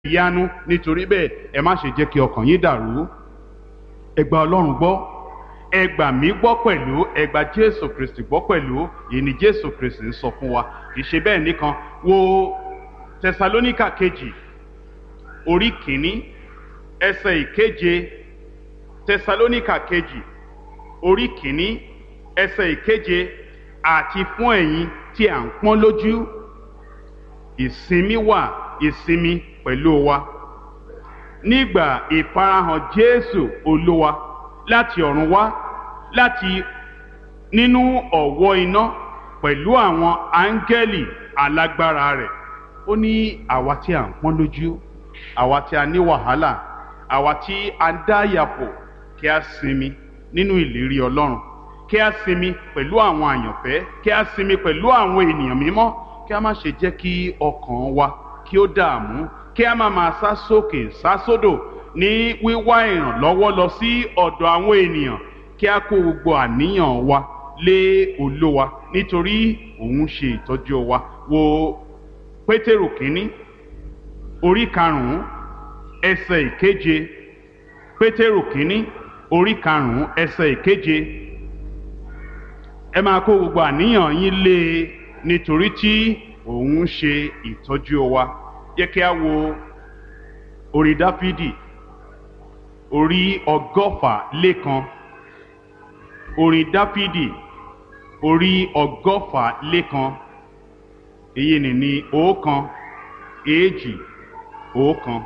ìyanu nítorí bẹ́ẹ̀ ẹ má ṣe jẹ́ kí ọkàn yín dàrú ẹ gba ọlọ́run gbọ́ ẹ gbà mí gbọ́ pẹ̀lú ẹ gba jésù kristi gbọ́ pẹ̀lú èyí ni jésù kristi ń sọ fún wa kì í ṣe bẹ́ẹ̀ nìkan wo tẹsalóníkà kejì orí kìíní ẹsẹ̀ ìkeje tẹsalóníkà kejì orí kìíní ẹsẹ̀ ìkeje àti fún ẹ̀yin tí à ń pọ́n lójú ìsinmi wà ìsinmi pẹ̀lú wa nígbà ìfarahàn jésù olúwa láti ọ̀run wá láti nínú ọ̀wọ́ iná pẹ̀lú àwọn áńgẹ́lì alágbára rẹ̀ ó ní àwa tí à ń pọ́n lójú àwa tí a ní wàhálà àwa tí a dá yàpò kí a sinmi nínú ìlérí ọlọ́run kí a sinmi pẹ̀lú àwọn àyànfẹ́ kí a sinmi pẹ̀lú àwọn ènìyàn mímọ́ kí a má ṣe jẹ́ kí ọkàn wa kí ó dààmú kí a má máa sá sókè sá sódò ní wíwá ìrànlọ́wọ́ lọ sí ọ̀dọ̀ àwọn ènìyàn kí a kó gbogbo àníyàn wa lé olówa nítorí òun ṣe ìtọ́jú wa wo pétérù kínní orí karùnún ẹsẹ̀ ìkeje pétérù kínní orí karùnún ẹsẹ̀ ìkeje ẹ máa kó gbogbo àníyàn yín lé e nítorí tí òun ṣe ìtọ́jú wa yẹ kí a wo orí dáfídì orí ọgọ́fà lẹ́kan orin dáfídì orí ọgọ́fà lẹ́kan èyí ni ní ọ̀kan èjì ọ̀kan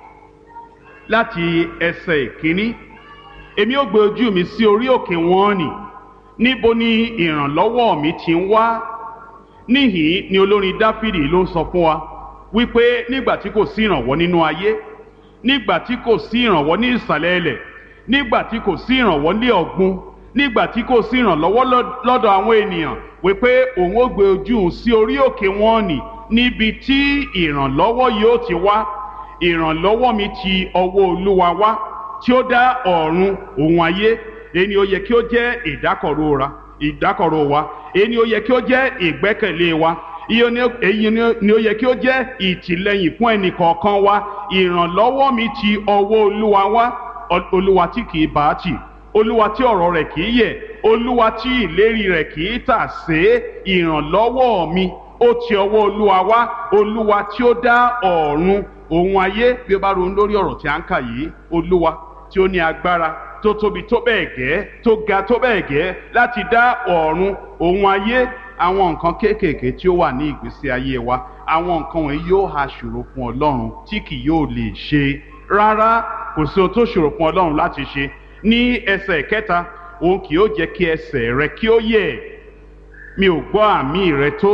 láti ẹsẹ̀ ìkíní èmi ó gbé ojú mi sí orí òkè wọn nì níbo ni ìrànlọ́wọ́ mi ti ń wá níhìn ni olórin dáfídì ló ń sọ fún wa wípé nígbà tí kò sí ìrànwọ́ nínú ayé nígbà tí kò sí ìrànwọ́ ní ìsàlẹ̀ ilẹ̀ nígbà tí kò sí ìrànwọ́ ní ọ̀gbun nígbà tí kò sí ìrànlọ́wọ́ lọ́dọ̀ àwọn ènìyàn wípé òun ó gbé ojú òun sí orí òkè wọn nì níbi tí ìrànlọ́wọ́ yóò ti wá ìrànlọ́wọ́ mi ti ọwọ́ olúwa wá tí ó dá ọ̀run òun ayé èyí ni ó yẹ kí ó jẹ́ ìdákọ̀ró ra ìdákọ̀ró wa èyí ni ó yẹ kí ó jẹ́ ìgbẹ́kẹ̀lé wa èyí ni ó yẹ kí ó jẹ́ ìtìlẹ́yìn fún ẹnì kọ̀ọ̀kan wa ìrànlọ́wọ́ mi ti ọwọ́ olúwa wá olúwa tí kì í bá a tì olúwa tí ọ̀rọ̀ rẹ̀ kì í yẹ̀ olúwa tí ìlérí rẹ̀ kì í tà sé ìrànlọ́wọ́ mi ó ti ọwọ́ olúwa wá olúwa tí ó dá ọ̀run òun ayé bí ó bá ronú lórí ọ̀rọ̀ tí a ń kà yìí olúwa tí ó ní agbára tó tóbi tó bẹ́ẹ̀ gẹ́ tó ga tó bẹ́ẹ̀ gẹ́ láti dá ọ̀run òun ayé àwọn nǹkan kéékèèké tí ó wà ní ìgbésí ayé wa àwọn nǹkan wọ̀nyí yóò ha ṣòro fún ọlọ́run tí kì yóò lè ṣe rárá kò sí ohun tó ṣòro fún ọlọ́run láti ṣe ní ẹsẹ̀ kẹta òun kì yóò jẹ́ kí ẹsẹ̀ rẹ kí ó yẹ̀ mi ò gbọ́ àmì rẹ tó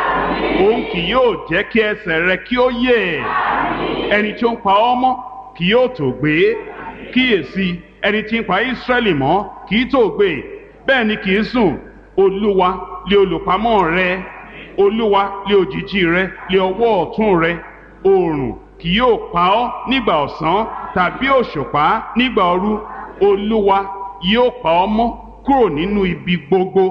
òun kì yóò jẹ́ kí ẹsẹ̀ rẹ kí ó yẹ̀ ẹni tí ó ń pa ọ́ mọ́ kì yóò tó gbé kíyèsí ẹni tí ń pa Ísírẹ́lì mọ́ kì í tó gbé bẹ́ẹ̀ ni kì í sùn olúwa lé olùpamọ́ rẹ olúwa lé òjìji rẹ lé ọwọ́ ọ̀tún rẹ oòrùn kì yóò pa ọ́ nígbà ọ̀sán tàbí òṣùpá nígbà òru olúwa yóò pa ọ́ mọ́ kúrò nínú ibi gbogbo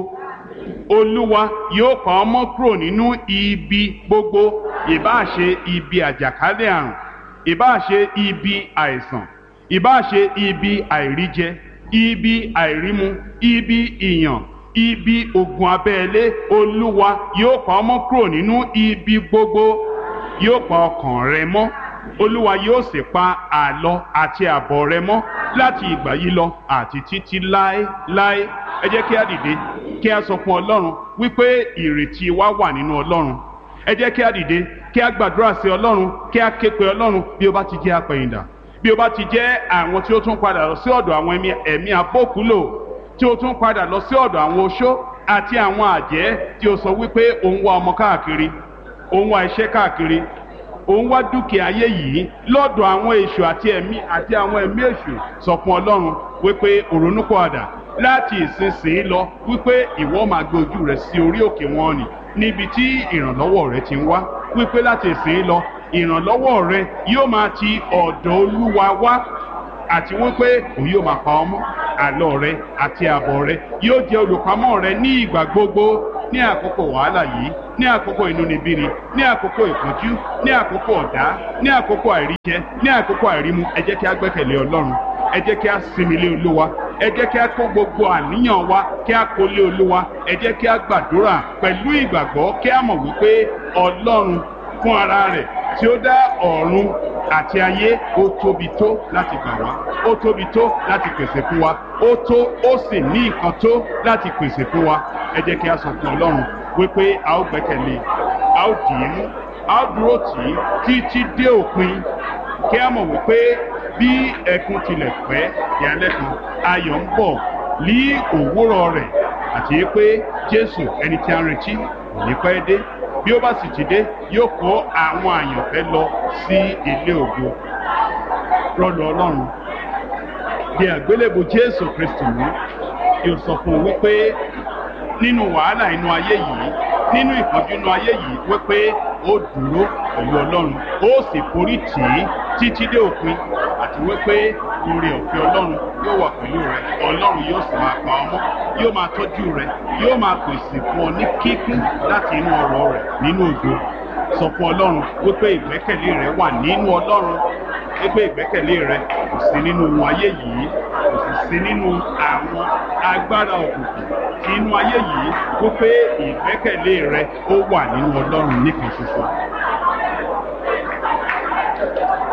olúwa yóò pa ọ́ mọ́ kúrò nínú ibi gbogbo ìbáà ṣe ibi àjàkálẹ̀ àrùn ìbáà ṣe ibi àìsàn ìbáà ṣe ibi àìríjẹ ibi àìrímu ibi ìyàn ibi ogun abẹ́lé olúwa yóò pa ọ́ mọ́ kúrò nínú ibi gbogbo yóò pa ọkàn rẹ mọ́ olúwa yóò sì pa àlọ àti àbọ̀ rẹ mọ́ láti ìgbà yìí lọ àti títí láéláé ẹ jẹ́ kí a dìde kí a sọ fún ọlọ́run wípé ìrètí wa wà nínú ọlọ́run ẹ jẹ́ kí a dìde kí a gbàdúrà sí ọlọ́run kí a ké pe ọlọ́run bí ó bá ti jẹ́ apẹ̀yìndà bí ó bá ti jẹ́ àwọn tí ó tún padà lọ sí ọ̀dọ̀ àwọn ẹ̀mí abókúlò tí ó tún padà lọ sí ọ̀dọ̀ àwọn oṣó àti àwọn àjẹ́ tí ó sọ wípé òun wá ọmọ káàkiri òun wá iṣẹ́ káàkiri òun wá dúkìá ayé yìí lọ́dọ̀ àwọn èṣù àti ẹ̀mí àti àwọn ẹ̀mí èṣù sọ fún ọlọ́run wípé òrónúpọ̀àdà láti ìsinsìnyí lọ wípé ìwọ máa gbé ojú rẹ sí orí òkè wọn nì níbi tí ìrànlọ́wọ́ rẹ ti ń wá wípé láti ìsinsìnyí lọ ìrànlọ́wọ́ rẹ yóò máa ti ọ̀dọ̀ olúwa wá àti wípé òun yóò máa pa ọmọ àlọ rẹ àti àbọ̀ rẹ yóò jẹ́ olùpamọ́ rẹ ní ìgbà gbogbo ní àkókò wàhálà yìí ní àkókò inúnibíni ní àkókò ìpọ́njú ní àkókò ọ̀dá ní àkókò àìríjẹ ní àkókò àìrímu ẹ jẹ́ kí a gbẹ́kẹ̀lé ọlọ́run ẹ jẹ́ kí a sinmi lé olúwa ẹ jẹ́ kí a kó gbogbo àníyàn wa kí a kó lé olúwa ẹ jẹ́ kí a gbàdúrà pẹ̀lú ìgbàgbọ́ kí a mọ̀ wípé ọlọ́run fún ara rẹ̀ tí ó dá ọ̀run àti ayé ó tóbi tó láti gbà wá ó tóbi tó láti pèsè fún wa ó tó ó sì ní nǹkan tó láti pèsè fún wa ẹ jẹ́ kí a sọ fún ọlọ́run wípé a ó gbẹ́kẹ̀lé a ó dì í mú a ó dúró tì í títí dé òpin kí a mọ̀ wípé bí ẹkún tilẹ̀ pẹ́ ìyálẹ́ kan ayọ̀ ń bọ̀ ní òwúrọ̀ rẹ̀ àti pé jésù ẹni tí a ń retí kò ní pẹ́ dé bí ó bá sì ti dé yóò kó àwọn àyànfẹ́ lọ sí ilé ògo rọlù ọlọ́run bí àgbélébù jésù kristu mú yóò sọ fún un wípé nínú wàhálà inú ayé yìí nínú ìpọ́njú inú ayé yìí wípé ó dúró pẹ̀lú ọlọ́run ó sì forí tì í títí dé òpin àti wípé oore ọ̀fẹ́ ọlọ́run yóò wà pẹ̀lú rẹ ọlọ́run yóò sì máa pa ọmọ yóò máa tọ́jú rẹ yóò máa pèsè fún ọ ní kíkún láti inú ọ̀rọ̀ rẹ nínú ògo sọ fún ọlọ́run wípé ìgbẹ́kẹ̀lé rẹ wà nínú ọlọ́run wípé ìgbẹ́kẹ̀lé rẹ kò sí nínú ohun ayé yìí kò sì sí nínú àwọn agbára òkùnkùn tí inú ayé yìí wípé ìgbẹ́kẹ̀lé rẹ ó wà nínú ọlọ́run nìkan ṣoṣo.